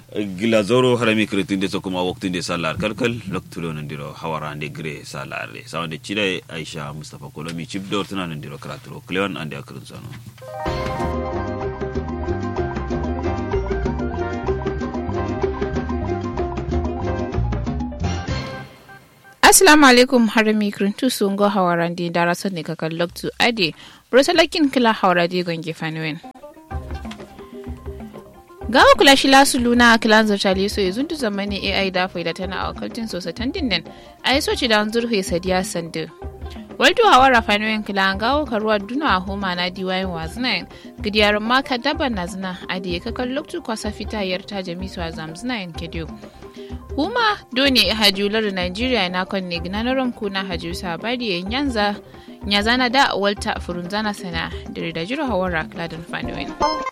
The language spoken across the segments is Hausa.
gilazoro harami kretinde so kuma waktinde salar kalkal loktulo nandiro hawarande gre salare sawande chida aisha mustafa kolomi chibdor tana nandiro kraturo cleon ande akrun sano Assalamu alaikum harami krintu sungo hawarandi darasan ne kakan loktu ade brosalakin kila hawaradi gonge fanwen. gawa kula shi lasu luna a kilan zartali so ya zuntu zamani ai da faida tana a wakaltin sosa tandin nan a yi soci da zurfe sadiya sandu waldo hawa rafanoyin kila an gawo karuwa duna a homa na diwayin wazinayin gidiyar maka daban na zina a da ya kakan loktu kwasa fita yarta jamisu a zamzinayin kediyo huma doni hajular nigeria na kon ne gina na ranku na haju sabari yanza nyazana da walta furunzana sana da da jiro hawa rakladin fanoyin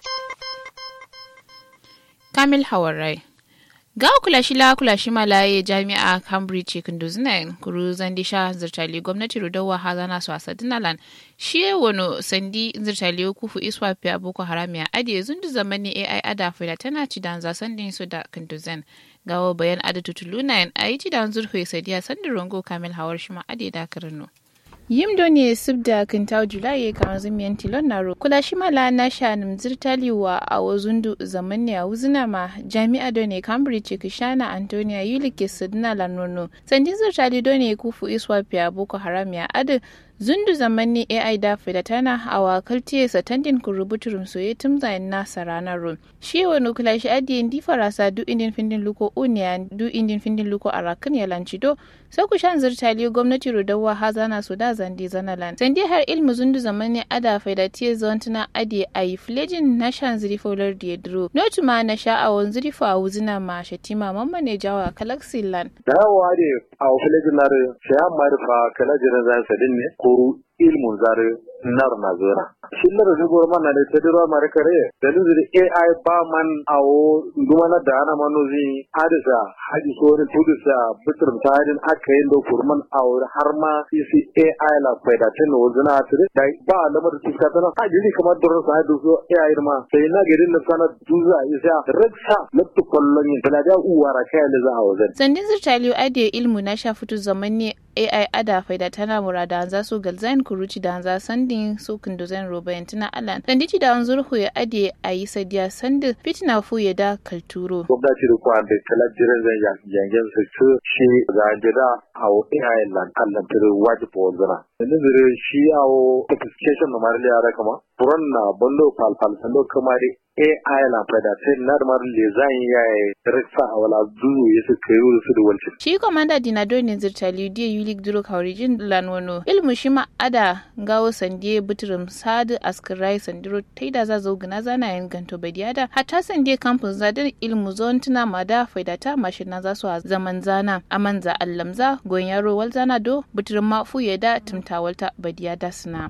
Kamil Hawarai. Ga kula shi la kula shi malaye jami'a Cambridge Kunduzina kuru zandisha zirtali gwamnati rudawa hazana su asa dinalan shi wano sandi zirtali kufu iswa fiya boko haram ya adi zundu zamani AI ada fila tana ci dan za sandin su da Kunduzin. Gawo bayan ada tutuluna a yi ci dan zurfe sadiya sandin rongo Kamil Hawar shi ma adi da karno. yim do ne sib da kintaw julai kamar zumiyan tilon naro kula shi mala na shanim zirtaliwa a wazundu zaman ne a wuzina ma jami'a do ne cambridge kishana antonia yulike sidna lanono sandi zirtali do ne kufu iswa fiya boko haram ya adu zundu zamanni ai da fida tana a wakaltiye satandin ku rubuturum soye tum zayin nasa ranar rum shi wani kula shi adiyin di farasa du indin findin luko uniya du indin findin luko a rakin ya lanci do sai ku shan zirtali gwamnati rudawa ha zana su da zandi zanalan sandi har ilmu zundu zamanni ada fida tiye zontuna adi a yi filejin na shan zirifolar da ya duro notu ma na sha a wani zirifo a wuzina ma shatima mamma ne jawa kalaksilan. dawowa ne a filejin na shayan marifa kalajirin zan sadin ne koru ilmun zare nar na zora shillar da gor man da ta dira mare kare da luzuri ai ba man awo dumana da ana manozi hadisa haji sori tudisa bitir tadin aka yin da kurman awo har ma isi ai la faida tin wazina tire da ba lamar tuska tana haji ne kamar durin sa hadu so ai ma sai na girin na sana duza isa raksa lattu kollon yin da uwara kai da za a wazin sandin zirtaliyo ade ilmu na sha fitu zaman AI ada faida tana murada an za su galzain kuruci da an za sandin su kunduzan robayin tuna alan sandici da an zurhu ya ade a yi sadiya sandin fitina fu ya da kalturo. gwamnati da kwa da kala jiran zan yangen su su shi ga jira a wo AI lan allan tare wajibu wanzana. Sannan zire shi a wo sophistication na marili yara kama furan na bando falfal sando kama dai AI la faida sai na da marili zan ya yi riksa a wala zuzu ya su kai su da wancan. Shi komanda dinado ne zirtali diya yulik duro kaurijin lanwano ilmu shi ma ada gawo sandiye buturum sadu askirai sandiro taida za zo gina zana yin ganto badiyada hatta sandiye kampus zadin ilmu zon tuna mada faidata mashina za su a zaman zana amanza allamza goyon yaro wal zana do buturum ma fu da tumtawalta badiyada suna.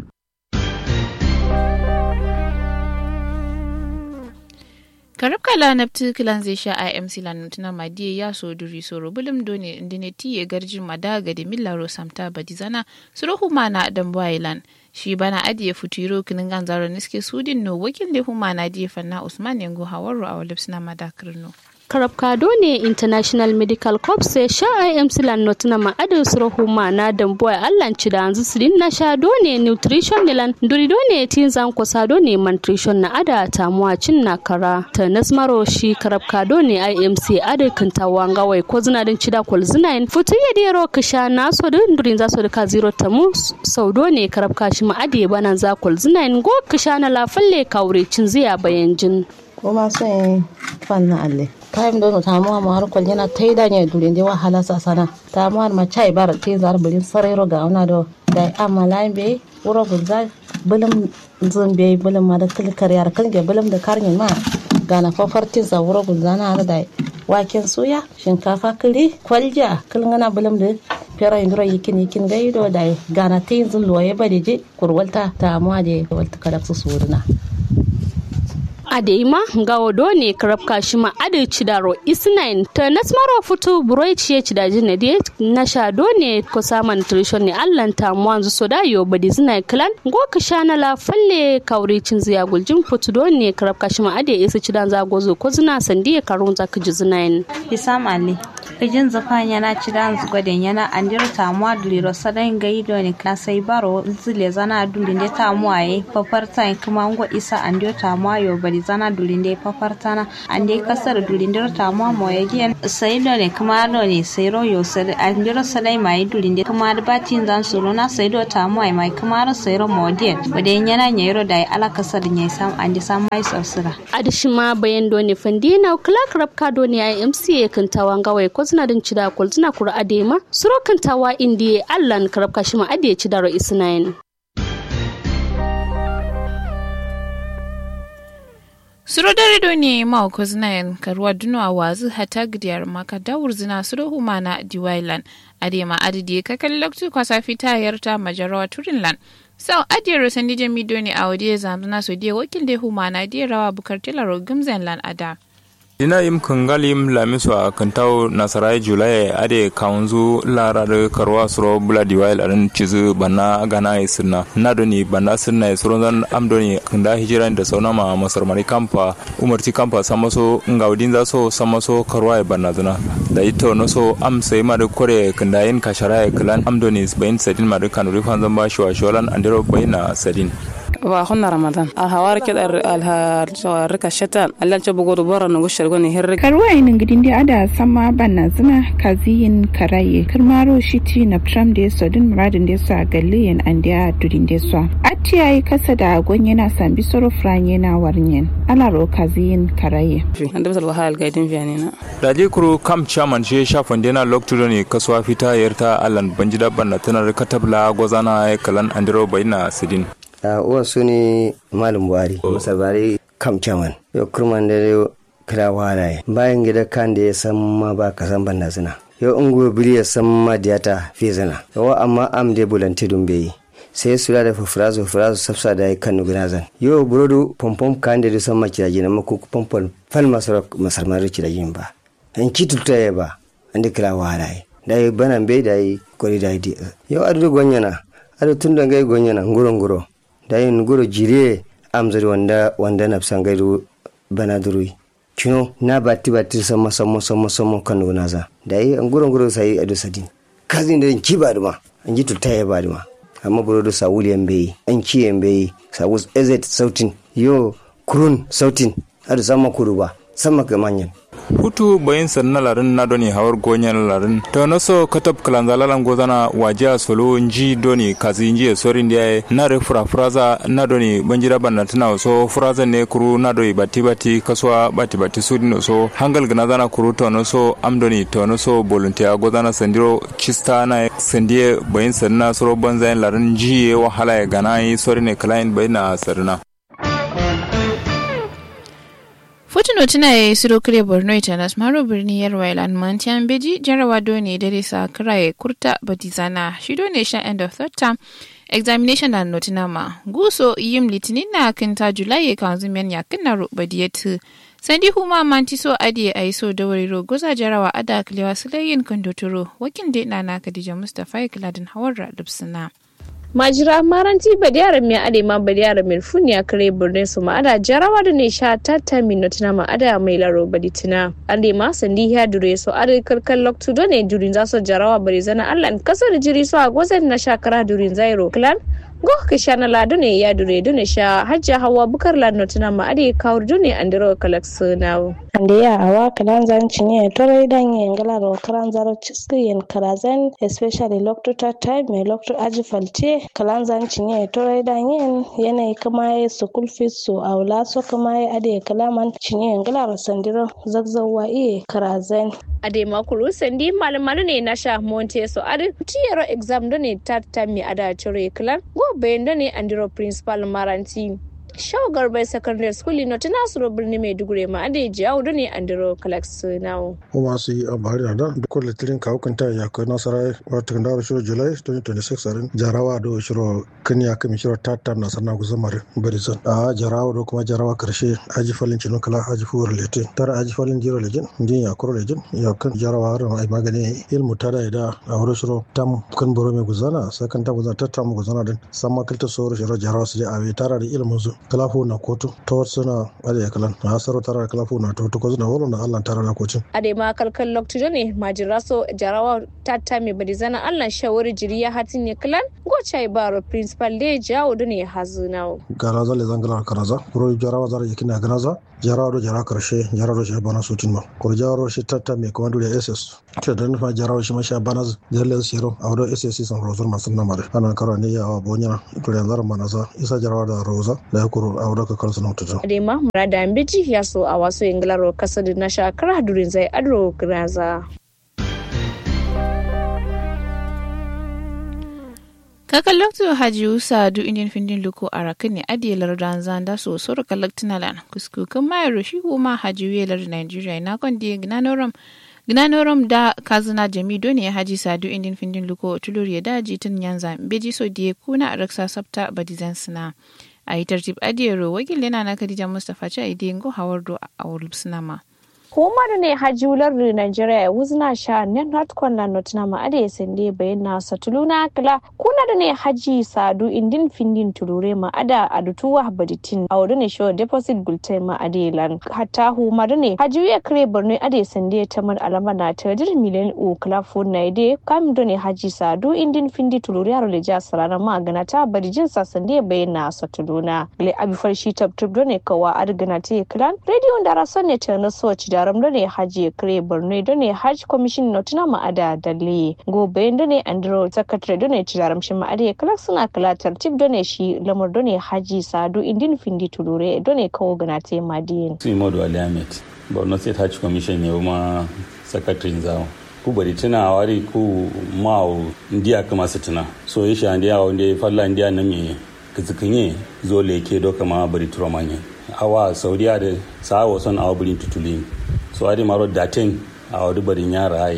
karab kala nafti kilan zai sha imc lan tuna madiye ya so duri soro bulum done indine tiye garjin madaga da millaro samta badizana suruhu mana dan bwailan shi bana adiye futuro kinin ganzaro niske sudin no wakil le huma na diye fanna usman yango hawaru a walipsina madakrino karabkado ne international medical corps sai sha imc lan notina ma adu surohu ma na dambo allan ci da anzu sidin na sha do ne nutrition ne lan duri do ne tin zan kosa do ne malnutrition na ada tamuwa cin na kara ta nasmaro shi karabkado ne imc adu kinta wanga wai ko zina din cida kol zina in futu ya dero kisha na so din durin za so da ka zero tamu sau do ne karabka shi ma ade bana za kol zina in go kisha na lafalle kaure cin ziya bayan jin ko ma sai fan na alle time do ta mu ma har kwal yana tai da ne dulin de wahala sa sana ta mu ma chai bar te zar bulin sarero ga ona do da amala be wuro gunza bulum zun be bulum ma da kilkar yar kan ge bulum da karnin ma gana fafartin sa wuro gunza na da waken suya shinkafa kiri kwalja kilngana bulum da fera indura yikin yikin gaido da gana te zun loye ba de je kurwalta ta mu de walta kada su suruna adeima gawo done karabka shima ade chidaro isnain ta nasmaro futu buroi chiye chidaji ne de nasha done ko sama nutrition ne allan ta mwanzu soda yo badi zina klan go ka shana la falle kauri cin ziya guljin futu done karabka shima ade isa chidan za gozo ko zina sandi karun za ka ji zinain Isam Ali. Ijin zafan yana cidan gwadin yana andir tamuwa duliro sadain gai doni na sai baro zile zana dulinde tamuwa ye paparta kuma ngo isa andir tamuwa yo bari zana dulinde paparta na ande kasar dulinde tamuwa mo ye gen sai doni kuma doni sai ro yo sai andir sadai mai dulinde kuma da batin zan solo na sai do tamuwa mai kuma ro sai ro mo den wadin yana nyero da ala kasar nyai sam ande sam mai sarsira. adishima bayan done fandina kula karabka done ya MCA kantawa ngawai ko zina din cida kol zina kura adema suro kantawa indiye allan karabka shima ade cidaro isnain Suro dare do ne ma ko zinayen karuwa duno a wazu hata gidiyar maka dawur zina suro humana diwailan adema adidi ka kalli lokacin kwasa fita yarta majarawa turinlan sau adiyar sandi jami do ne a wadiya zamana so diya wakil da humana diya rawa bukar tilaro gimzen lan ada. dina yim kangalim lamiso a kantau nasarai julai ade kaunzu larar karwa suro bula diwail arin cizu banna gana isirna nadoni banna sirna isuro zan amdoni kanda hijiran da saunama masar mari kampa umarci kampa samaso ngaudin za so samaso karwa banna zuna da ito no so am sai ma da kore kanda yin kashara klan amdoni bayin sadin ma da kanuri fanzan ba shi wa sholan andero bayina sadin wa hunna ramadan al hawar ke dar al har rika shatan allan ce bugo dubara no gushar goni hirri karwa inin gidin da ada sama banna zina kaziyin karaye kirmaro shiti na tram da so din muradin da so a galliyin an da dudin da so atti yayi kasa da agon yana sambi soro franye na warnyen alaro kaziyin karaye an da basal wahal gaidin fiyanina da je kuro kam chairman she shafan dena loktudo ne kasuwa fita yarta allan banjida banna tanar katabla gozana kalan andiro bayina sidin uwan su ne malam buhari musa bari kam caman yau kurman da yau kira wala bayan gida kan da ya san ma ba ka san banda suna yau in gobe biri ya san ma diyata fi zina yawa amma am da bulanti dun bai sai su da fufurazu fufurazu safsa da ya kan nuguna zan yau burodu pompom kan da san ma kiraji na mako pompom fal masar masar mara kirajin ba an kitulta ya ba an da kira wala da ya banan bai da ya kwari da ya yau adu gwanyana adu tun da gai gwanyana nguro nguro da yin guro jire amzari wanda wanda na san gairu bana durui kino na batti batti sama sama sama sama kan na za da yi an guro guro sai adu sadin kazin da ki ba duma an ji tulta ya ba duma amma buro da sawuli yan bai an ki yan bai sawu ezet sautin yo kurun sautin adu sama kuru ba sama ga manyan hutu bayin sanna larin na doni hawar gonyan larin to no so katab kalanzalalan gozana waja solo nji doni kazi nji sori ndiya na re fura furaza na doni banjira banna tana so furaza ne kuru na doi bati bati kaswa bati bati sudi no so hangal gana zana kuru to no so am doni to no so volunteer gozana sandiro chista na sandiye bayin sanna soro banzayin larin nji wahala ya gana yi sori ne client bayina sarna Fotuno tuna ya yi siro kire Borno Itanas Maro birni Yarwa Ilan Mantian Beji jarawa dole dare sa kiraye kurta batizana shi dole sha end of third term examination da notinama guso yim litinin na kinta Julai kan zumen ya kinna rubadiyatu sandi huma mantiso adiye aiso da wariro goza jarawa ada kilewa sulayin kandotoro wakin de na na Khadija Mustafa Ikladin Hawar Lubsina. majira maranti badiyara mi ade ma badiyara mi funi a kare birnin su ma'ada jarawa da ne sha tata minutina ma'ada mai laro baditina ade ma sandi ya dure so ade kalkal loktu do ne durin za so jarawa bari zana allan kasar jiri so a gwazan na shakara durin zairo clan go ka sha na ladu ne ya dure dune sha hajja hawa bukar la notina ma ade kawur dune andiro kalak sunawo ande ya awa kalan zan cinye tore dan yen gala ro karan zaro ciski yen karazan especially lokto ta time me lokto aji falte kalan zan cinye tore dan yen yanayi kama ya school fees so awla so kama ya ade kalaman cinye yen gala ro sandiro zagzawa iye karazan ade makuru sandi malamalu ne na sha monte so ade tiyero exam do ne tat time mi ada chore klan go bendo ne andiro principal maranti shawagar bai secondary school no tana suro birni maiduguri ma ade jawo da ne andro kalax nawo kuma su yi abari na da duk litirin kawo kanta ya kai nasara wata kan dawo shiro july 2026 arin jarawa da shiro kanya kami shiro tata na sannan kusa mare barizan a jarawa da kuma jarawa karshe aji falin cinu kala aji fuwar lete tara aji falin jiro lejin din ya kuro lejin ya kan jarawa harin ai magani ilmu tada ya da a wurin shiro tam kan boro mai guzana sakan ta guzana ta tamu guzana din san makalta soro shiro jarawa su je a tara da ilmu su kalafu na kotu ta wasu suna ada ya kalan na hasaro tara da kalafu na to ko zuna wolo na allah tara da kocin ade ma kalkal lokto ne majiraso jarawa tata mai barizana allah shawari jiriya hatin ne kalan gocha baro principal de jawo da ne hazunawo garaza le zangala karaza kuro jarawa zara yakina ganaza jarawa do jara karshe jarawa do shi bana sutin ma kuro jarawa shi tata mai komando da ss ce da nufa jarawa shi masha bana jalle shiro a wado ss san rozur masu namare ana karo ne ya wa bonya to da zara manaza isa jarawa da roza da ya kuro a wado ka kalsu na tutu ade ma murada ambiji ya so a wasu ingilaro kasar na shakara durin zai adro graza kakan lokto haji usa du indian findin luko a rakin ne adiyalar dan zanda so soro kalaktina lan kuskukan mayar shi kuma haji welar nigeria na kon di gnanoram gnanoram da kazuna jami doni haji sadu indian findin luko tulur ya daji tun yanza beji so die kuna a raksa sabta badizan sina a yi tartib adiyaro wakil yana na kadija mustapha cha idingo hawardo a wulpsinama Hukumar ne hajular Nigeria wuzna sha ne not kwanna not na ma ade sende bayan na satuluna kala kuna da ne haji sadu indin findin tulure ma ada adutuwa baditin a wurin ne show deposit gultai ma ade lan hatta humar ne hajuya kare borno ade sende ta mar alama na ta dir miliyan u kala fon na ide kam do ne haji sadu indin findi tulure aro le ja sarana ma gana ta badijin sa sende bayan na satuluna le abi farshi tab tab do ne kawa argana te klan radio da rason ne ta na so ci da jaram da ne haji kare borno da ne hajj commission na tuna ma'ada dalle gobe da ne andro secretary da ne ci jaram shi ma'ada kala suna kala tartib da ne shi lamar da ne haji sadu indin findi tulure da ne kawo gana te madiyin su imodu ali ahmed borno state hajj commission ne kuma secretary zawo ku bari tuna wari ku ma'u ndiya kama su tuna so yi shi ndiya wanda ya falla ndiya na me kizikinye zo leke do kama bari turo manye awa saudiya da sa'a son awa birin tutuli so adi maro datin a wadu barin yara aye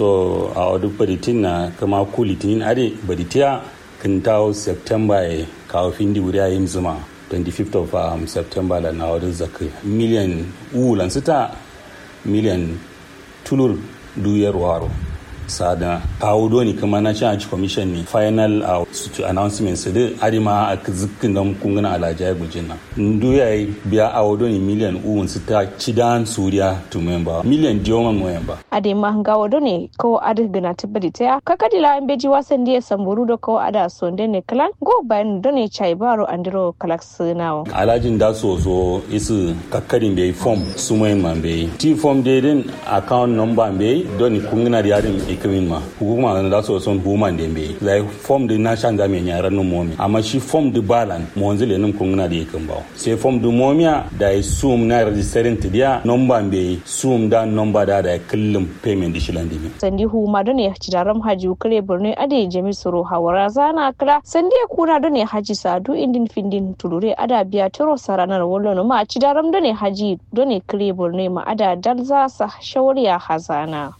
so a wadu baritin na kama kulitin adi baritiya kan tawo september ya kawo findi wuri ayin zuma 25th of um, september la na wadu zakai miliyan ulan sita miliyan tulur duyar waro sada kawo doni kama na cin commission ne final a uh, announcement su da arima a zikin don kungana alaja ya gujin nan ndu ya yi biya a doni miliyan uwun su ta cidan suriya to memba miliyan diyoman memba ade ma nga wado ne ko ada gana tabbadi ta kaka dila an beji wasan da ya samburu da ko ada sonde ne kalan go bayan da ne chai baro andiro kalak sunawo alajin da so so isu kakkarin bai form su man bai ti form dai din account number bai doni kungana da yarin ikamin ma hukuma na da so son human da bai like form da na shan zamen yaran nan momi amma shi form da balan mo wanzu le nan kungana da yakan bawo sai form da momiya da ya sum na registering ta dia number bai sum da number da da kullum payment da shilan dimi sandi huma da ne cidaram haji kare borno ade jami soro hawara zana kala sandi kuna da ne haji sadu indin findin tulure ada biya tiro saranar wallo ma cidaram da ne haji da ne kare borno ma ada dalza sa shawariya hazana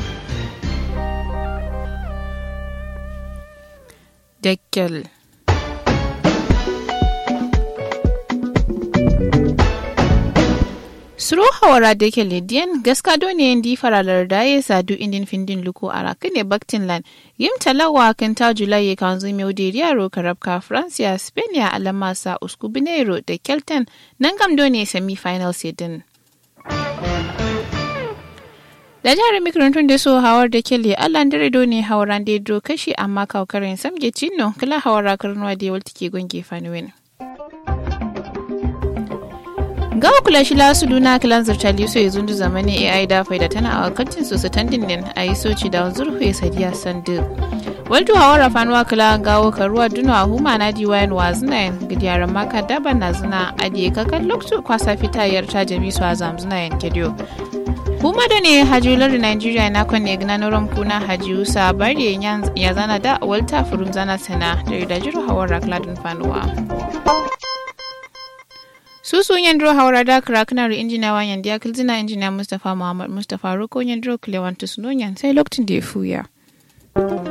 Deckel. Suro hawara da ke lidiyan gaska doni di faralar da ya sadu indin findin luko a rakine baktin lan yim talawa kan ta julai kan zumi odiriya ro karabka francia spain ya alamasa usku binero da kelton nan gam doni semi final sedin. da jihar makarantun da so hawar da kele allan dare do ne hawaran da do kashi amma kawkarin samge cinno kala hawara karnuwa da yawal take gonge fanuwin ga kula shi lasu duna kilan zirtali so ya zundu zamanin ai da faida tana a kantin su standing din a yi soci da zurhu ya sadiya sandu waltu hawara fanuwa kila gawo karuwa duna a huma na diwayan wazina gidiyaran maka daban na zina adiye kakan lokacin kwasa fitayar ta jami su a zamzuna yankediyo Huma da ne hajular Nigeria na kwanne gina noron kuna hajiyu sabari ya zana da walta furum zana sana da da jiru hawar rakladin fanuwa. susu yandro hawra da kraknar injina wa yandiya kilzina injina mustafa muhammad mustafa roko yandro klewantus nonyan sai lokacin da ya fuya